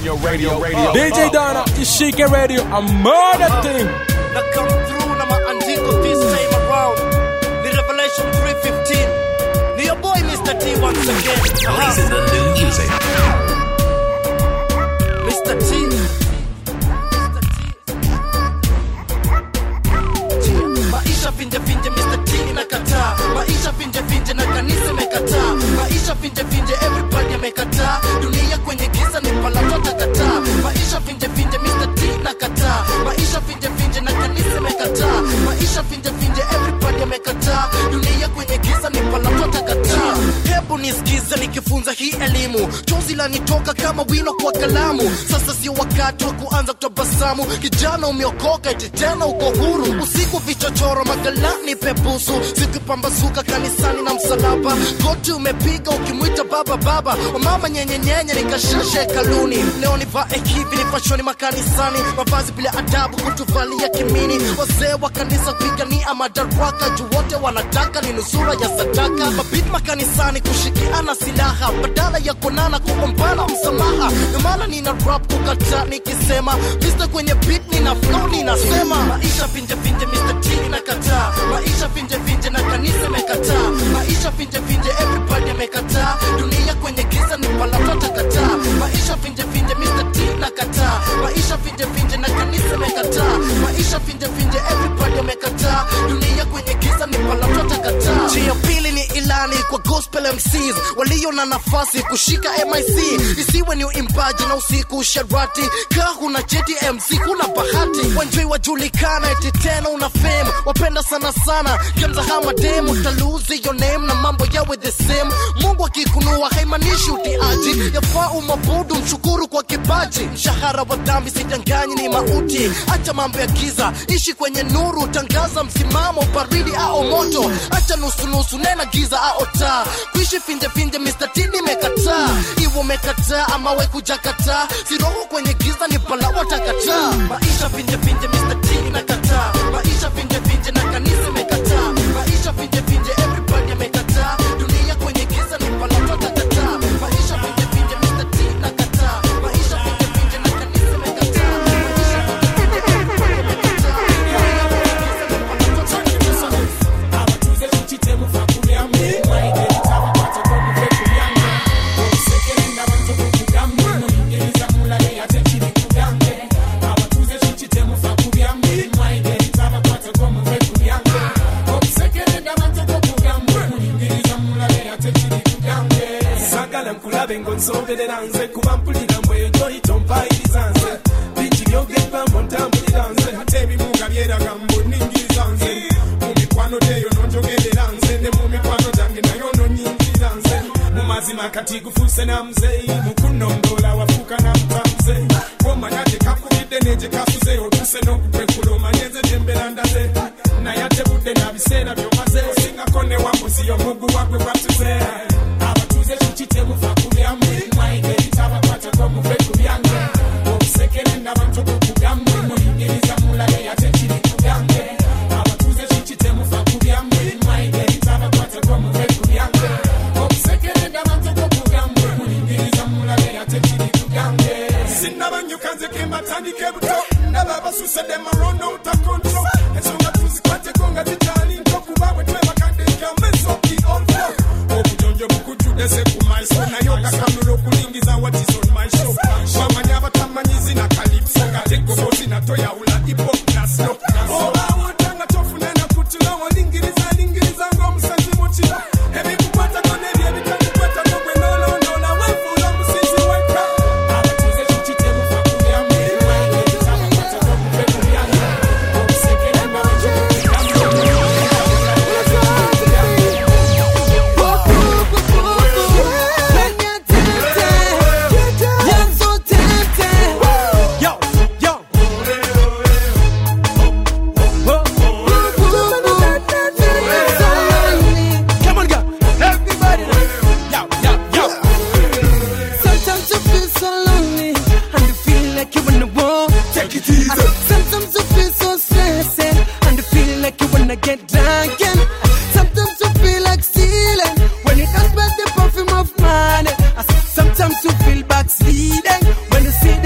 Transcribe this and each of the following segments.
radio, radio, radio. DJ Donna, ishike radio, a murder thing. na come through na maandiko this time around ni revelation 315 ni your boy mr t once again Aha. the new music. mr t maisha finje finje mr t inakataa maisha finje finje na kanisa imekataa maisha finje finje everybody amekataa dunia kwenye giza ni palatota kataa maisha finje finje mr t nakataa maisha finje finje na kanisa imekataa maisha finje finje everybody amekataa dunia kwenye giza ni palatota kataa hebu nisikize nikifunza hii elimu chozi lanitoka kama wino kwa kalamu sasa sio wakati wa kuanza kutabasamu kijana umeokoka eti tena uko huru usiku vichochoro magalani pepusu zikipambazuka kanisani na msalaba goti umepiga ukimwita baba baba wamama nyenyenyenye nikashasha hekaluni leo nivae hivi nipashoni makanisani mavazi bila adabu kutuvalia kimini wazee wa kanisa kupigania madaraka juu wote wanataka ni nusura ya sadaka mabit makanisani kushikiana silaha badala ya kuonana kuombana msamaha ndio maana nina rap kukata nikisema mr kwenye beat nina flow ninasema maisha finje finje mr t nakataa maisha finje finje na kanisa imekataa maisha finje finje everybody amekataa dunia kwenye giza ni palatota kataa maisha finje finje mr t nakataa maisha finje finje na kanisa imekataa maisha finje finje everybody amekataa dunia kwenye giza ni palatota kataa njia pili ni ilani kwa gospel mcs walio na nafasi kushika mic isiwe ni uimbaji na usiku sharati ka huna cheti mc kuna bahati wanjoi wajulikana eti tena una fame wapenda sana sana kemzahama demu taluzi your name na mambo yawe the same mungu akikunua haimanishi utiaji yafaa umabudu mshukuru kwa kipaji mshahara wa dhambi sidanganyi ni mauti acha mambo ya giza ishi kwenye nuru tangaza msimamo baridi au moto acha nusunusu nena giza au taa kuishi finje finje mr t nimekataa iwe umekataa ama we kujakataa siroho kwenye giza ni pala watakataa maisha finje finje mr t inakataa maisha finje finje na kanisa imekataa maisha finje finje everybody amekataa dunia kwenye giza ni pala watakataa maisha finje finje mr t inakataa maisha finje finje na kanisa imekataa maisha finje finje everybody amekataa dunia kwenye giza ni pala watakataa sagala nkulabe ng'onsoberera nze kuba mpulira mbwejo itompayiriza nze bingi byogerwambo ntambulira nze ate ebimu nga byeraga mboningiriza nze mu mikwano gyeyo nonjogerera nze ne mu mikwano gyange nayo nonyingirira nze mu mazima kati gufuuse na muzeyi mukunondola wafuuka na mutamuze womanya gye kakubidde negye kasuze otuse n'okukwekula omanye nze gyembeera ndaze naye ate budde na biseera byomaze osingako ne wambuzi omugu wagwe gwatuze abatuze kiki temufa kulyamu mwaigeri tabakwatako muve ku byange obusekere n'abantu bokugambwe muyingiriza mulabe ate kiri kugambe abatuze kiki temufa kulyamu mwaigeri tabakwatako muve ku byange obusekere n'abantu bokugambwe muyingiriza mulabe ate kiri kugambe sinnabanyuka nze kembatandike buto ndaba abasusedde marondo utakonto ensonga tuzikwateko nga zikyali nto kuba bwe twebakaddeja mesoki olfo obujonjo bukujjudde se ku maiso naye okakanula okulingiza what is on my show wamanyi abatamanyizi na kalipso nga tegobozi natoyawula ipop nasno obaawo nga tofuna nakutula olingiriza lingiriza ng'omusazi mu kiro ebikukwatako n'ebyo ebitakukwatako gwe nolondola weefuula musizi wekka abatuze kiki temufa kulyamu ebitabakwatako muve ku byange obusekere mbabanjo Yo, yo. Come on, girl. Everybody. Yo, yo, yo. Sometimes you feel so lonely and you feel like you wanna walk. Take it easy. Sometimes you feel so stressed and you feel like you wanna get drunk. And sometimes you feel like stealing when you don't smell the perfume of money. I said, Sometimes you feel backsliding when you see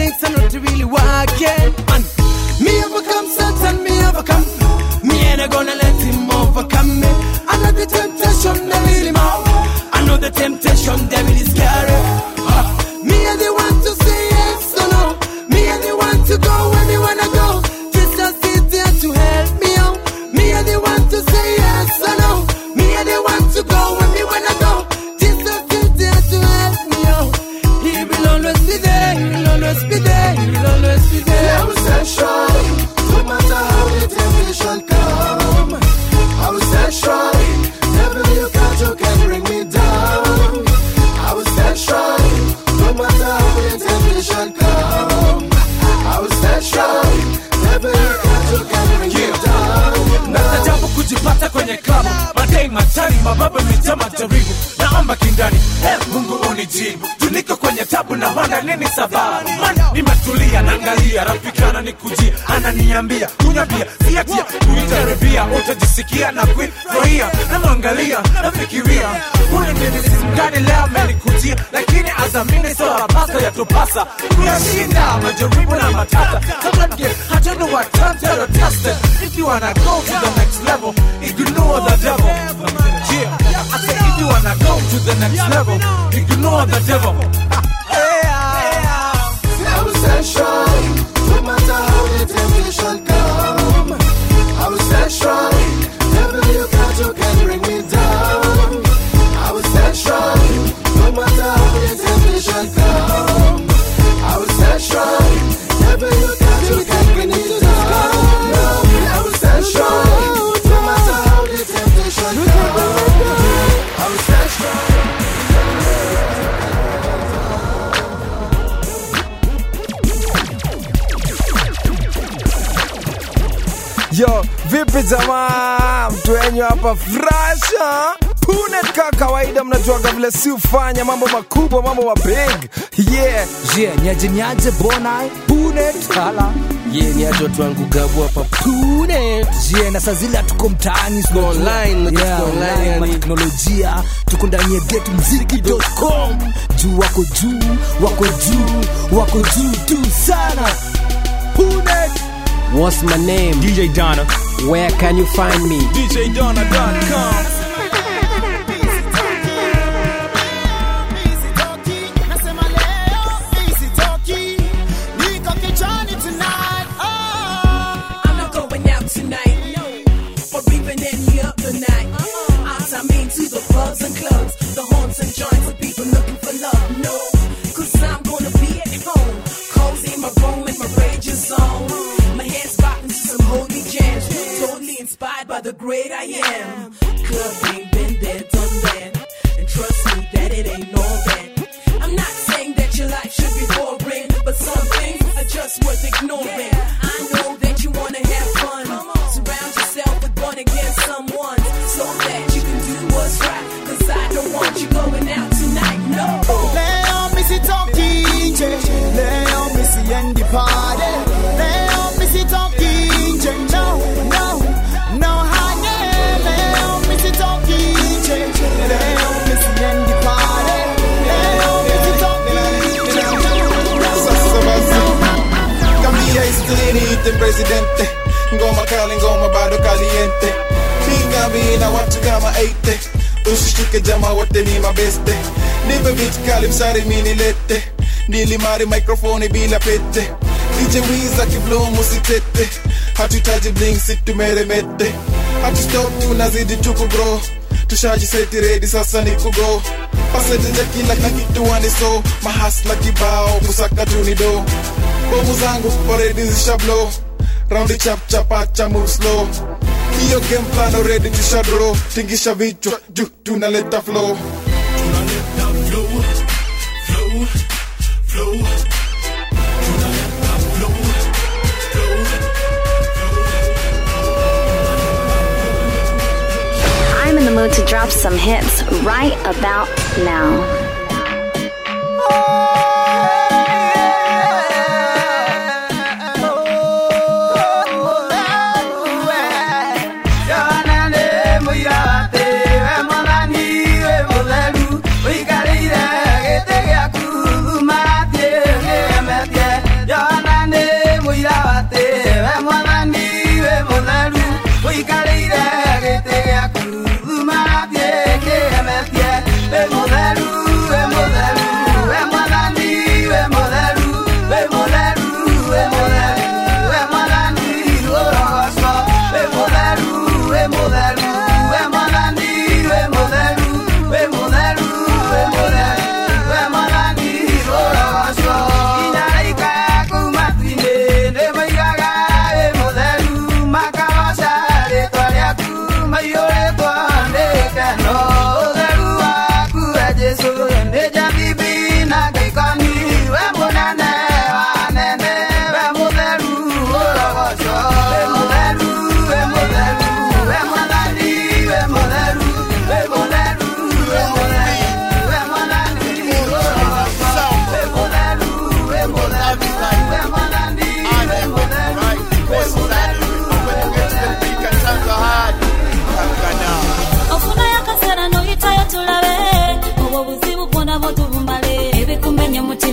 ndani hey, mungu unijibu tuniko kwenye tabu na wana nini sababu man nimetulia naangalia rafiki ananikujia ananiambia kunywa bia siatia kuijaribia utajisikia na kuifurahia namwangalia nafikiria huyu nini simgani leo amenikujia lakini azamini soapasa yatupasa kuyashinda majaribu na matata kabla nge hatendo watantero tested if you wanna go to the next level ignore the devil yeah I say if you wanna go to the next level ignore the devil I will stand strong, no matter how the temptation come. I will stand strong, devil you can't, you can bring me down. I will stand strong, no matter how the temptation come. I will stand strong, devil you can't, you can bring me down. I will stand strong, no matter how the temptation come. I will stand strong. Yo, vipi jamaa, mtu wenyu hapa frasha Punet ka kawaida, mnajuaga vile si ufanya mambo makubwa, mambo mabig yeah. Yeah, nyaje nyaje bonai Punet hala Yeah, ni aje watu wangu gabu hapa Punet Yeah, na saa zile hatuko mtaani Tuko online, na yeah, tuko online, online, yani. teknolojia tuko ndani ya getmziki.com juu wako juu wako juu wako juu tu sana Punet What's my name? DJ Donna. Where can you find me? DJDonna.com. I'm not going out tonight, no. Or even any other night. I mean to the pubs and clubs, the haunts and joints of people looking for love, no. Cause I'm gonna be at home, cozy in my room and my rage is on. My hands rocking to some holy jams, totally inspired by the great I am. Clubbing, been there, done that. And trust me that it ain't all that. I'm not saying that your life should be boring, but some things are just worth ignoring. I know that you wanna have fun. Surround yourself with born again someone so that you can do what's right. Cause I don't want you going out tonight, no. Leo misi toki nje, leo misi endi party. Leo misi toki nje, no, no, no hanye. Leo misi toki nje, leo misi endi party. Leo misi toki nje, Sasa basi Kambia historia niite presidente Ngoma kali ngoma bado caliente Pinga mina watu kama 80 Usishtuke jama wote ni mabeste Nipe beat kali msari mini lete Nilimari mikrofoni bila pete DJ Wiz akiblow musitete Hatutaji bling situmeremete Hatustop tunazidi tuku bro tushajiseti redi sasa ni kugo pasetenja kila na kitu waniso mahasla kibao kusaka tunido bomu zangu already zishablo raundi chapchapacha move slow hiyo game plan already tushadro tingisha vichwa juu tunaleta flow I'm in the mood to drop some hits right about now. Mutheru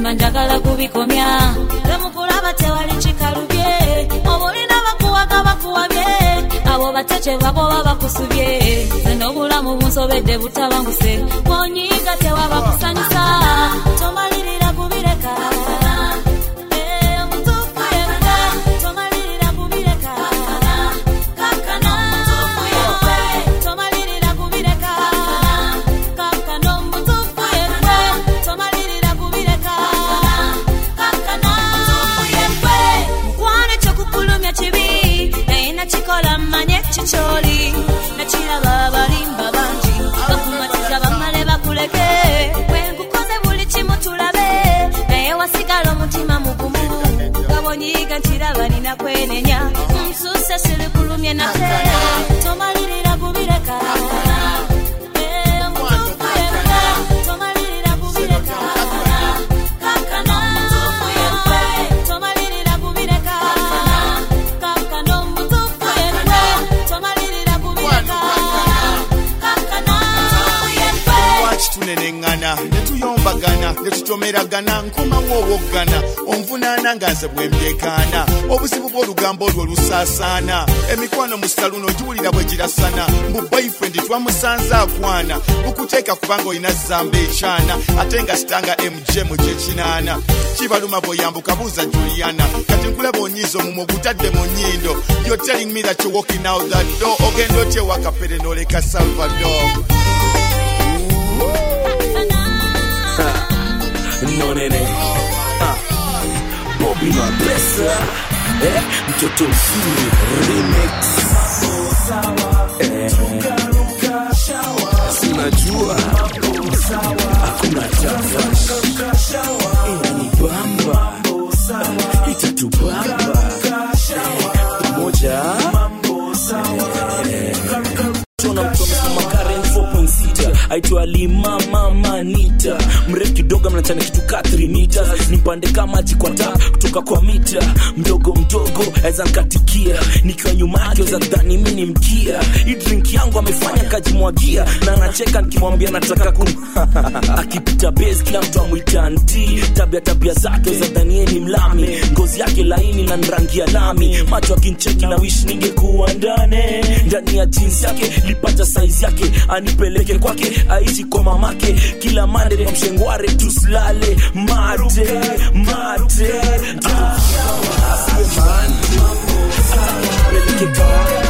nga njagala kubikomya temukulaba tewali kikalubye obulina bakuwaga bakuwabye abo batece bagoba bakusubye zeno obulamu bunsobedde butabanguse bonyiga tewaba kusanyusa tomalirira kubireka Eh, omutuufu yekka, tomalirira kubireka. Kaakano omutuufu yekka, tomalirira kubireka. Kaakano omutuufu yekka, tomalirira kubireka. Kaakano omutuufu yekka. Mukwano ekyokukulumya kibi naye nakikola mmanye kikyoli nakiraba abalimba bangi bakumatiza bamale bakuleke bwenkukoze buli kimu tulabe naye wasigala omutima mugumu gabonyiga nkiraba nina kwenenya nsuse sirikulumye nate tomalirira kubireka Eh, omutuufu yekka, tomalirira kubireka. Kaakano omutuufu yekka, tomalirira kubireka. Kaakano omutuufu yekka, tomalirira kubireka. Kaakano omutuufu yekka. lwaki tuneneŋŋana ne tuyombagana ne tutomeragana nkomawo owoggana onvunaana nga nze bwe mbyekaana obuzibu bw'olugambo olwo lusaasaana emikwano mu saluno giwulira bwe girasana mbu boyfriend twamusanze akwana bukuteeka kubanga olina zamba ekyana ate nga sitanga mgm gyekinaana kibaluma bw'oyambuka buuza juliana kati nkulaba onyiiza omumwe ogutadde mu nnyindo you're telling me that you're walking out that door ogenda otya ewakapere n'oleka salvador no nene ah. Bobby Mapesa eh, mtoto mzuri remix eh. Sinajua hakuna tafash inanibamba itatubamba eh, pamoja eh. Tuna mtu amesimama Karen 4.6 aitwa Lima Mama Nita, mrefu kidogo mnachana kitu ka 3 mita, nimpande kama maji kwa taa kutoka kwa mita, mdogo mdogo aweza nkatikia, nikiwa nyuma yake weza dhani mimi ni mkia. Hii drink yangu amefanya kajimwagia, na anacheka nikimwambia nataka kum akipita base kila mtu amwita anti, tabia tabia zake weza dhani yeye ni mlami, ngozi yake laini na rangi ya lami, macho akincheki na wish ningekuwa ndani ndani ya jeans yake lipata size yake anipeleke kwake aishi kwa mamake kila mande kwa mshengware tusilale mate mate asiwe mande atakipeleke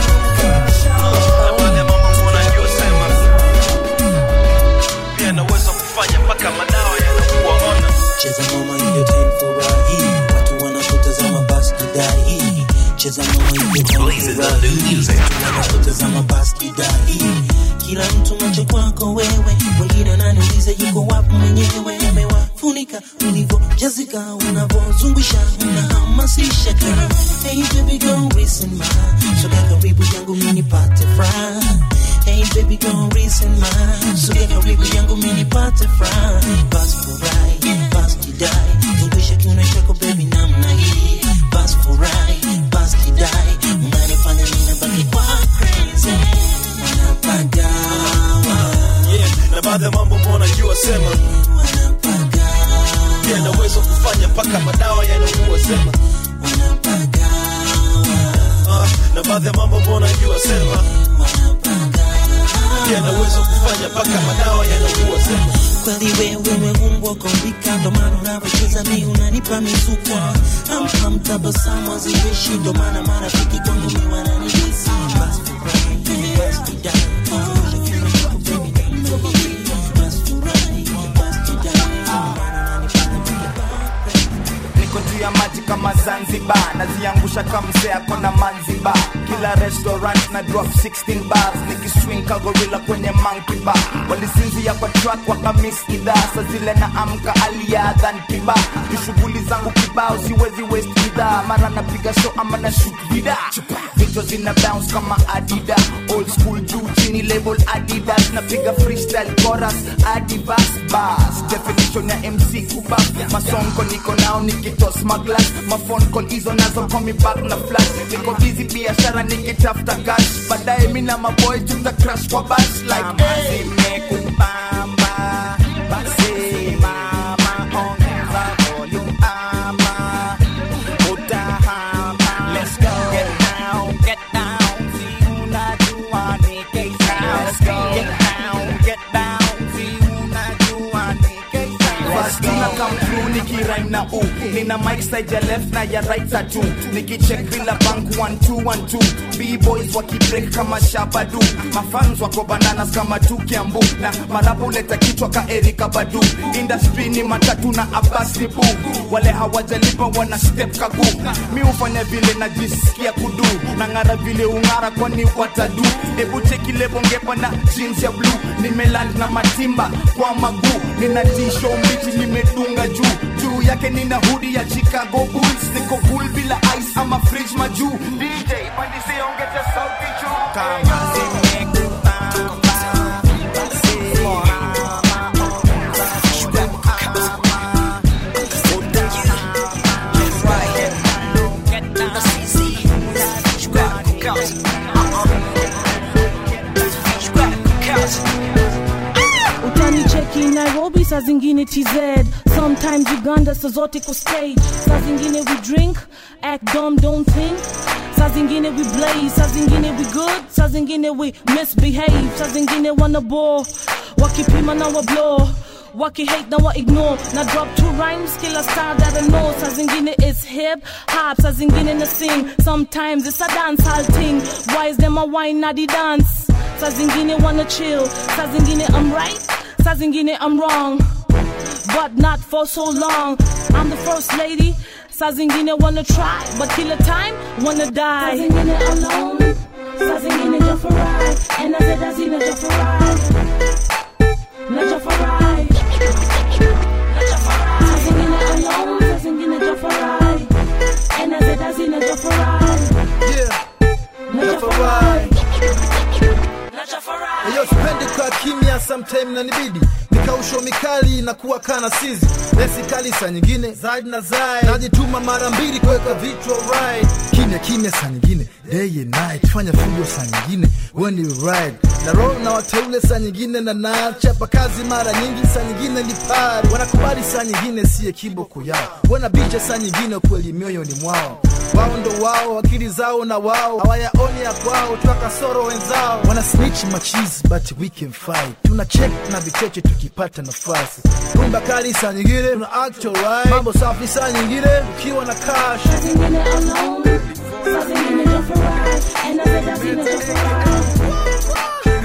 pia naweza kufanya mpaka madawa yanakuwaona cheza mama hiyo time furahi watu wanapotazama basi kidai cheza mama hiyo time furahi wanapotazama basi kidai kila mtu macho kwako wewe wengine ananiuliza yuko wapi mwenyewe amewafunika ulivyojazika unavyozungusha unahamasisha kila hey baby girl listen ma sogea karibu yangu mimi nipate furaha Hey baby girl listen ma sogea karibu yangu mimi nipate furaha basi furahi basi kidai zungusha kiuno chako baby namna hii basi furahi basi kidai unanifanya ninabaki kwa crazy unapagawa yeah, na baadhi ya mambo mbona jua sema pia naweza kufanya mpaka madawa yanakuwa sema Ah, na baadhi ya mambo mbona jua sema pia naweza kufanya mpaka madawa yanakuwa sema kweli wewe umeumbwa kumbika, ndo maana unavyocheza mi unanipa mizuka, amham tabasamu haziishi, ndo maana marafiki kwangu mi wananihisi basi furahi, basi kidai, zungusha kiuno chako baby, basi furahi, basi kidai, niko juu ya maji kama zanzibar naziangusha kamsea kona manziba kila restaurant na drop 16 bars nikiswing kagorila kwenye monkey bar walisinzia kwa track wakamis idhaa sa zile na amka aliadhan kiba ni shughuli zangu kibao siwezi waste bidhaa mara napiga show ama na shoot vida vichwa zina bounce kama adida old school juu chini label adidas napiga freestyle chorus adivas bas definition ya mc kuba masonko niko nao nikitos maglas mafon call hizo nazo call me back na flash niko busy biashara nikitafuta cash baadaye mi na maboy tuta crash kwa bash like hey. zimekubamba basi mama ongeza come through nikirime na u nina mic side ya left na ya right tatu nikicheck bila bank 1212 b-boys wakibreak kama shabadu mafans wako bananas kama tukiambu na marabu leta kichwa ka erika badu industry ni matatu na abasi bu wale hawajalipa wana step kagu mi ufanya vile najisikia kudu na ng'ara vile ung'ara kwani watadu ebu cheki lebo ngepa na jeans ya blue nimeland na matimba kwa maguu nina tisho mbichi nimedunga juu juu yake nina hudi ya chicago bulls niko cool bila ice ama fridge majuu dj pandisi ongeza sauti juu kama utanicheki nairobi saa zingine tz sometimes uganda saa zote ko stage saa zingine we drink act dumb don't think saa zingine we blaze saa zingine we good saa zingine we misbehave saa zingine wana bore wakipima na wa blow waki hate na wa ignore na drop two rhymes kila style that I know saa zingine it's hip hop saa zingine na sing sometimes it's a dance hall thing why is them a wine na the dance saa zingine wanna chill saa zingine I'm right saa zingine I'm wrong but not for so long I'm the first lady saa zingine wanna try but kila time wanna die saa zingine alone saa zingine just for ride and I said that's in just for ride not just for ride saa zingine alone saa zingine just for ride and I said that's in just for ride Yeah, not just for ride Eyo sipendi kwa kimya sometime na nibidi nikausho mikali na kuwa kana sizi lesi kali saa nyingine zaidi na zaidi najituma mara mbili kuweka vichwa right kimya kimya saa nyingine day and night fanya fujo saa nyingine when you ride na roll na wateule saa nyingine na nachapa kazi mara nyingi saa nyingine ni pari wanakubali saa nyingine siye kiboko yao wanabicha saa nyingine kweli mioyoni mwao wao ndo wao akili zao na wao hawayaoni ya kwao twa kasoro wenzao wana snitch machizi but we can fight tuna check na vicheche tukipata nafasi rumba kali saa nyingine tuna actual right mambo safi saa nyingine ukiwa na cash saa zingine alone saa zingine just for ride and I said that's in just for ride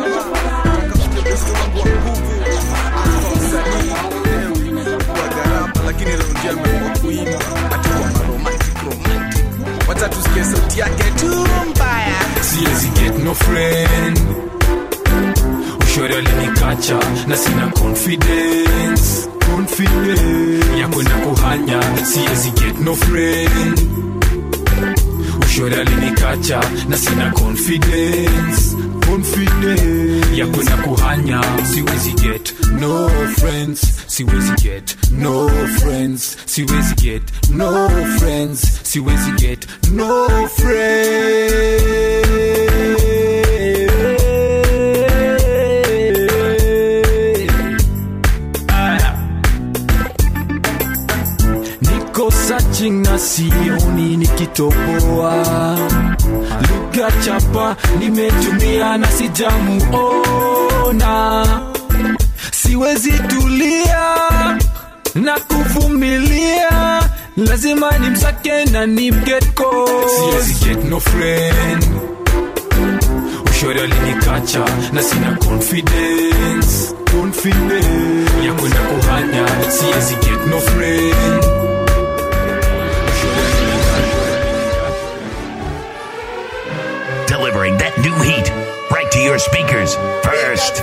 lakini leo ndio ameamua kuimba atakuwa maromantic romantic wacha tusikie sauti yake tu mbaya siwezi get no friend ushori alinikacha na sina confidence confidence ya kwenda kuhanya siwezi get no friend ushori alinikacha na sina confidence confidence ya kwenda kuhanya siwezi get no friends siwezi get no friends siwezi get no friends siwezi get no friends Aya. niko searching na sioni nikitoboa lugha chapa nimetumia na sijamuona siwezi tulia na kuvumilia lazima nimsake na nimgetko siwezi get no friend ushori alinikacha na sina confidence confidence ya kwenda kuhanya siwezi get no friend Delivering that new heat right to your speakers first.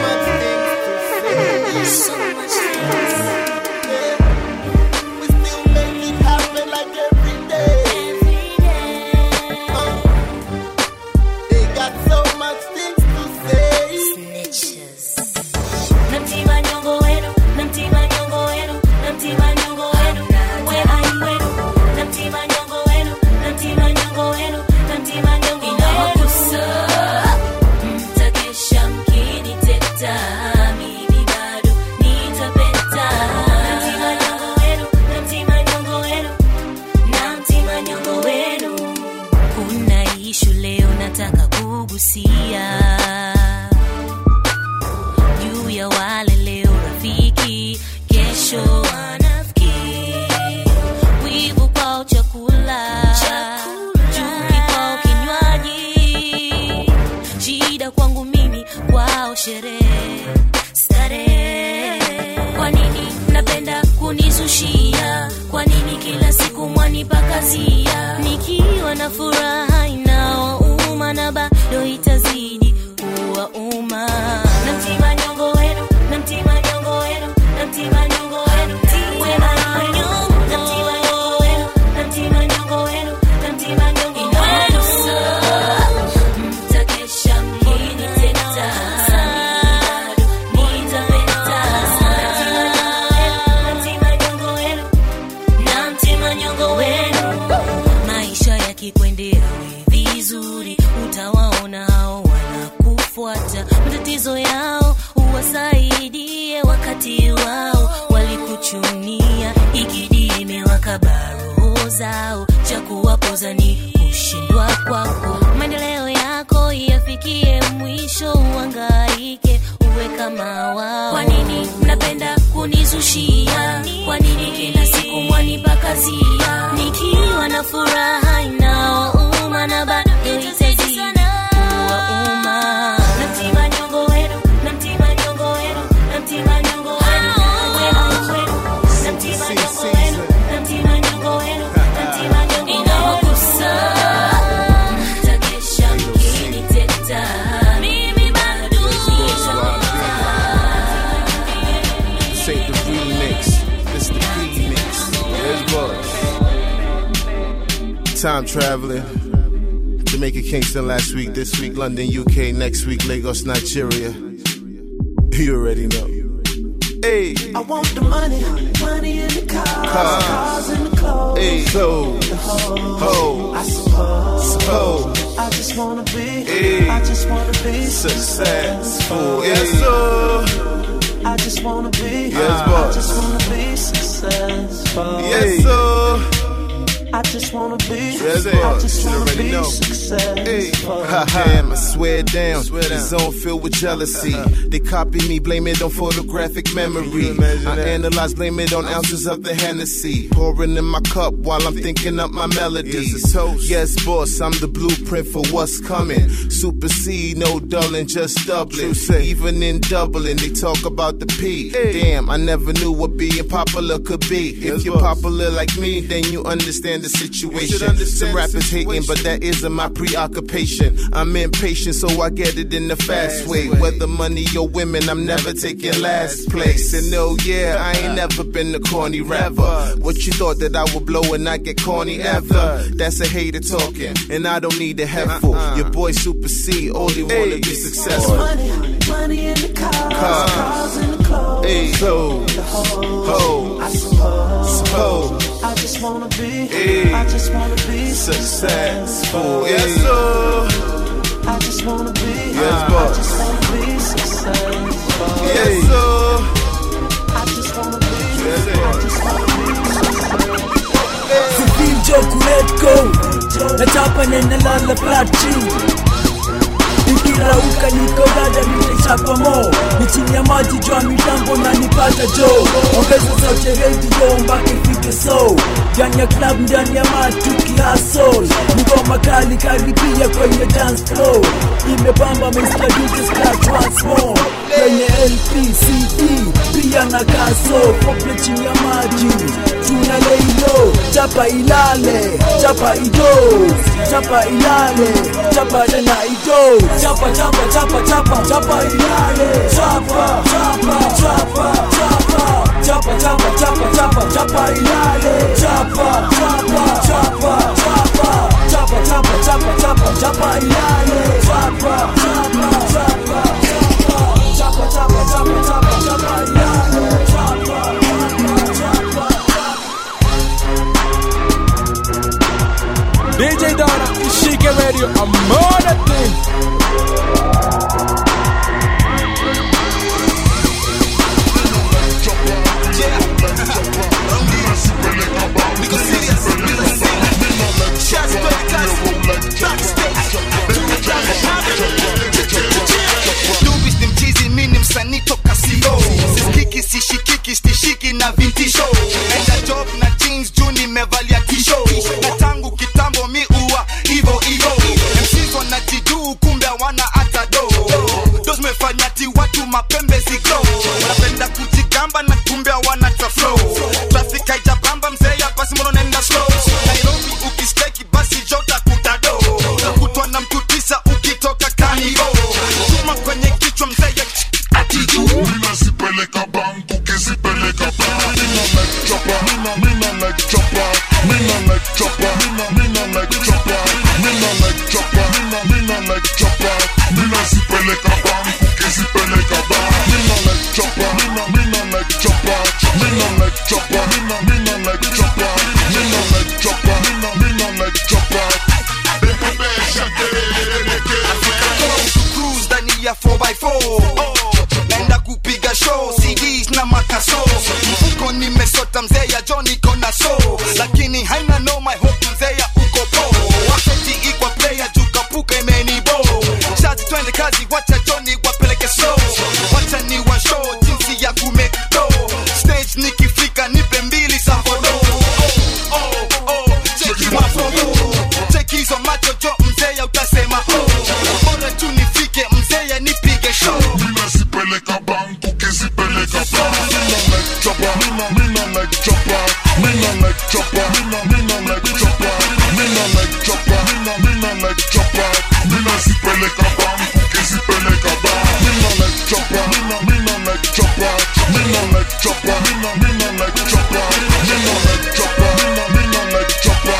Namtima nyongo wenu, namtima nyongo wenu, namtima nyongo wenu, we ai wenu. Namtima nyongo wenu, namtima nyongo wenu, namtima nyongo wenu. Inawagusa, mtakesha mkiniteta, mimi bado nitape wanakaba roho zao cha kuwapoza ni kushindwa kwako maendeleo yako yafikie mwisho uangaike uwe kama wao kwa nini mnapenda kunizushia kwa nini kila siku mwanipa kazia nikiwa na furaha inaouma na bado itazidi kuwauma namtima nyongo wenu namtima nyongo wenu namtima nyongo wenu wenu wenu namtima nyongo wenu namtima nyongo wenu namtima nyongo wenu inawagusa mtakesha mkiniteta mimi bado This ain't the remix. This the P-mix. There's Buzz. Time traveling. Jamaica, Kingston last week. This week, London, UK. Next week, Lagos, Nigeria. You already know. Hey. I want the money, money in the cars, Cars. cars in the clothes, Hey. So. the hoes, Ho. I suppose. Suppose. I just wanna be, Hey. I just wanna be Successful. Yes, sir. I just wanna be, Yes, I boss. just wanna be successful. Yes, sir. I just wanna be, Yes, I boss. just You wanna already be know. successful. Damn, I swear down. The zone filled with jealousy. They copy me, blame it on photographic memory. I analyze, blame it on ounces of the Hennessy. Pouring in my cup while I'm thinking up my melodies. Yes, boss, I'm the blueprint for what's coming. Supersede, no dulling, just doubling. Even in doubling, they talk about the P. Damn, I never knew what being popular could be. If you're popular like me, then you understand the situation. Some rappers hating, but that isn't my preoccupation. I'm impatient, so I get it in the fast way. Whether money or women, I'm never taking last place. And no, yeah, I ain't never been a corny rapper. What you thought that I would blow and not get corny ever? That's a hater talking, and I don't need a headful. Your boy Super C, only wanna be successful. Money, money in the cars, Cars. cars in the clothes, Hey, so, the hoes, ho, I suppose. suppose. I just wanna be, Hey. I just wanna be successful. Yes, sir. I just wanna be, Yes, I boss. just wanna be successful. Yes, sir. I just wanna be, Yes, I just wanna be Sifinjo kuletgo nachapa nenalala plati ikirauka niko dada nimechapa mo ni chini ya maji jwa mitambo na nipata jo ongeza sauti redio mpaka ifike so ndani ya club ndani ya matuki hasol ngoma kali karibia kwenye dance floor imepamba Mr. DJ scratch once more kwenye LP CD pia na kaso pople chini ya maji tuna leilo chapa ilale chapa ido chapa ilale chapa tena ido chapa chapa chapa chapa chapa ilale chapa chapa chapa chapa chapa chapa chapa chapa chapa ilale chapa chapa chapa chapa chapa chapa chapa chapa chapa ilale chapa chapa chapa chapa chapa chapa chapa chapa chapa ilale chapa DJ Donna, Ishike Radio, I'm more than thing. Dubis ni mchizi, mi ni msanii toka sio siskiki sishikiki stishiki na vintisho enda job na jeans juu nimevalia tisho na tangu kitambo mi uwa hivo hivo MCs wanajiduu kumbe hawana hata do do zimefanya ti watu mapembe ziglo wanapenda kujigamba na kumbe hawana ta flow traffic haijabamba mzee hapa simono naenda slow Nairobi ukisteki basi jota kutado nakutwa na mtu tisa ukitoka kanivo chuma kwenye kichwa mzee ya atiju Ninazipeleka bank ukizipeleka bank Mina like chopper, mina, mina like chopper Mina like chopper, mina, mina like chopper Mina like chopper, mina, mina like chopper Ninazipeleka bank ukizipeleka bank Mina like chopper, mina, mina like chopper Mina like chopper, mina, mina like chopper Mina like chopper, mina, mina like chopper cruise ndani ya 4x4 naenda kupiga show CDs na makaso mfuko nimesota mzee ya John iko na so Me no like chopper. Me no like chopper. Me no like chopper. Me no like chopper. Me no sipeleka banku kisipeleka ba. Me no like chopper. Me no like chopper. Me no like chopper. Me no me no like chopper. Me no like chopper. Me no like chopper.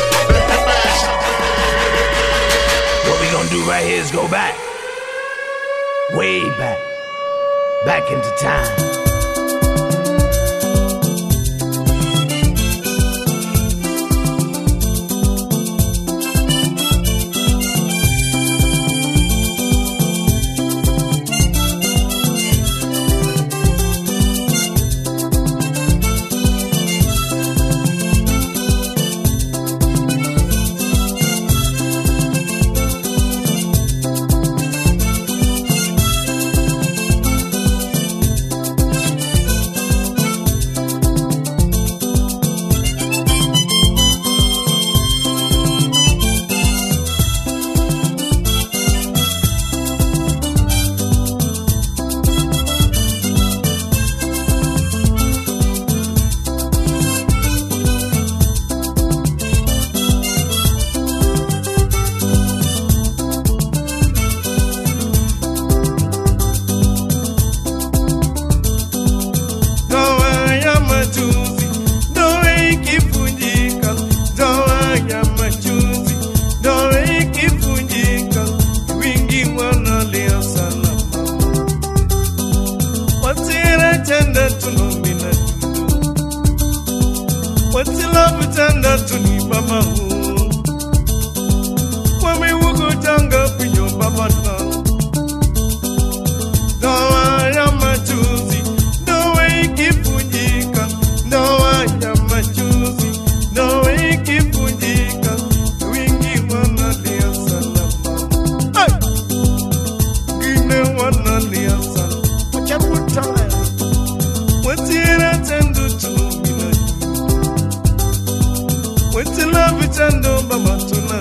What we gonna do right here is go back. Way back. Back into time. Ndoa ya machozi, ndoa ikivunjika, ndoa ya machozi, ndoa ikivunjika, wingi wanalia sana mama. Watira chanda tunomina watila butanda tuni baba hu kwame wugo tanga pinyo baba na ndoa ya machozi ndoa ikivunjika, ndoa ya machozi, ndoa ikivunjika, wingi wanalia sana mama, Ai! wengine wanalia sana wachakutaya watira tendo tunumina watila vitendo baba tuna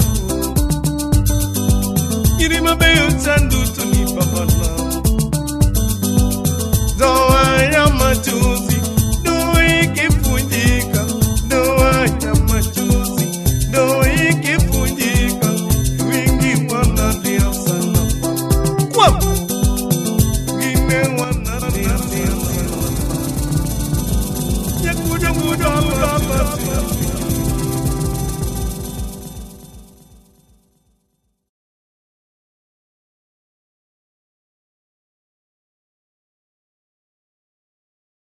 iri mabeyo tando tuni baba na ndoa ya machozi, ndoa ikivunjika, ndoa ya machozi, ndoa ikivunjika, wingi wanalia sana kwa wengine wanalia sana ya kuja kuja baba